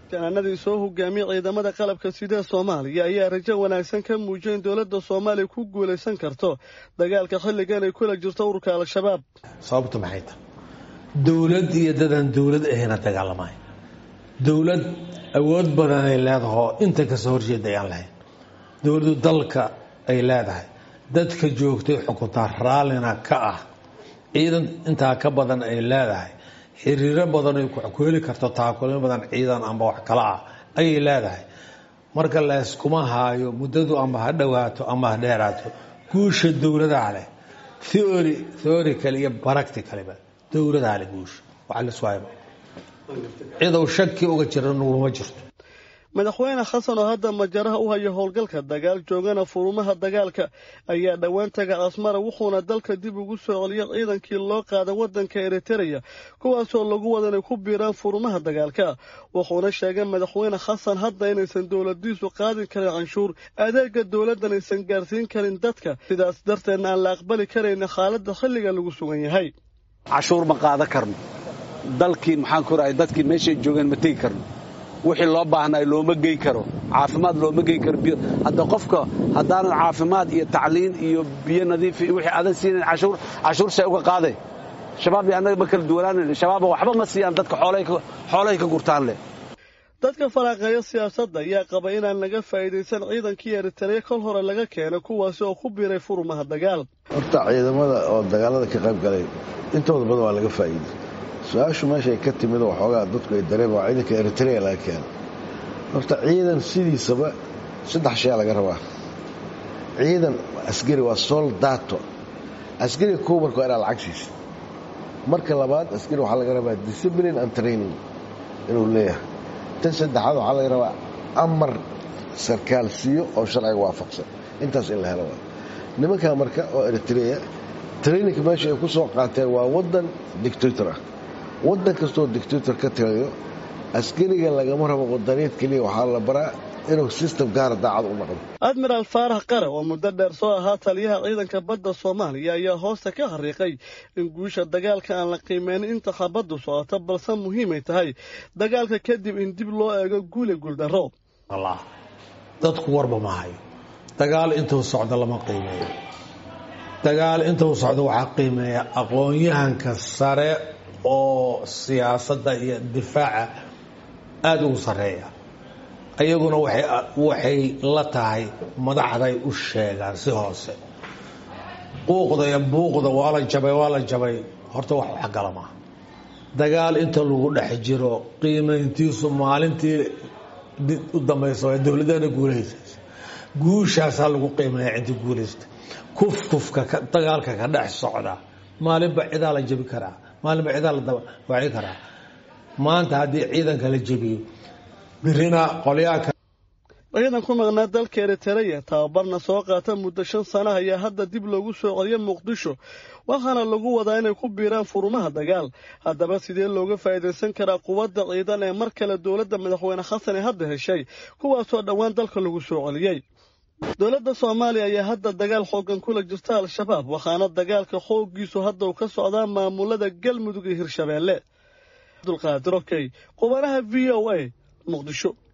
janaanadii soo hogaamiyey ciidamada qalabka sidee soomaaliya ayaa rajo wanaagsan ka muujiyay in dowladda soomaaliya ku guulaysan karto dagaalka xilligan ay kula jirto ururka al-shabaab sababtu maxay tahay dowlad iyo dadaan dowlad ahayna dagaalamay dowlad awood badan ay leedahoo inta kasoo horjeeda ayaan lahayn dowladdu dalka ay leedahay dadka joogtay xukuntaa raallina ka ah ciidan intaa ka badan ay leedahay xiriiro badan ay ku heli karto taakulin badan ciidan amba wax kala ah ayay leedahay marka layskuma haayo muddadu amba ha dhowaato amba ha dheeraato guusha dowladaa leh theory theorical iyo practicalba dowladaa leh guusha waxa la iswaayba cidow shaki uga jira nuguma jirto madaxweyne xasan oo hadda majaraha u haya howlgalka dagaal joogana furumaha dagaalka ayaa dhowaan taga asmara wuxuuna dalka dib ugu soo celiyay ciidankii loo qaaday waddanka eritereya kuwaasoo lagu wada inay ku biiraan furumaha dagaalka wuxuuna sheegay madaxweyne xasan hadda inaysan dowladiisu qaadin karin canshuur adeega dowladdan aysan gaarsiin karin dadka sidaas darteedna aan la aqbali karayna xaaladda xilliga lagu sugan yahay cashuur ma qaadan karno dalkii maxaan ku rahay dadkii meeshay joogeen ma tegi karno wixii loo baahnay looma gey karo caafimaad looma gey karo hadda qofka haddaanan caafimaad iyo tacliin iyo biyo nadiif iyo wixii aadan siinayn cashuur cashuur see uga qaaday shabaab iyo annaga ma kala duwanaanayn shabaaba waxba ma siiyaan dadka xoolahay ka gurtaan leh dadka faraaqeeya siyaasadda ayaa qaba inaan laga faa'iidaysan ciidankii eritareya kol hore laga keenay kuwaasi oo ku biiray furumaha dagaal horta ciidamada oo dagaalada ka qayb galay intooda badan waa laga faa'iiday su-aashu meeshay ka timid waxoogaa dadku ay dareema waa ciidanka eritrea laga keena horta ciidan sidiisaba saddex shayaa laga rabaa ciidan askari waa soldato askariga kow marka waa inaa lacag siisa marka labaad askari waxaa laga rabaa discipline and training inuu leeyahay tan saddexaad waxaa laga rabaa amar sarkaal siiyo oo sharciga waafaqsan intaas in la helo waa nimankaa marka oo eritrea traininka meesha ay ku soo qaateen waa waddan dictator ah waddan kastoo dictator ka tirayo askariga lagama rabo wadaniid keliya waxaa la baraa inuu system gaara daacad u noqdo admiraal faarax qare oo muddo dheer soo ahaa taliyaha ciidanka badda soomaaliya ayaa hoosta ka xariiqay in guusha dagaalka aan la qiimeynin inta xabaddu socoto balse muhiimay tahay dagaalka kadib in dib loo eego guuli guuldarro dadku warba ma hayo dagaal intuu socdo lama qiimeeyo dagaal intuu socdo waxaa qiimeeya aqoon-yahanka sare oo siyaasadda iyo difaaca aada ugu sarreeya ayaguna waxay la tahay madaxday u sheegaan si hoose quuqda iyo buuqda waa la jabay waa la jabay horta wax waxgala maaha dagaal inta lagu dhex jiro qiimayntiisu maalintii u dambaysa waa dowladana guulahaysaysa guushaasaa lagu qiimeeya cidii guulaysta kufkufka dagaalka ka dhex socda maalinba cidaa la jabi karaa maalinba cidaa la dawaci karaa maanta haddii ciidanka la jebiyo birina qolyaaka ciidan ku maqnaa dalka eritereya tababarna soo qaata muddo shan sana ayaa hadda dib loogu soo celiya muqdisho waxaana lagu wadaa inay ku biiraan furumaha dagaal haddaba sidee looga faa'iidaysan karaa quwadda ciidan ee mar kale dowladda madaxweyne xasan ee hadda heshay kuwaasoo dhowaan dalka lagu soo celiyey dowladda soomaaliya ayaa hadda dagaal xooggan kula jirta al-shabaab waxaana dagaalka xooggiisu hadda uu ka socdaa maamulada galmudug iyo hirshabeelle abdulqaadir okey qubanaha v o a muqdisho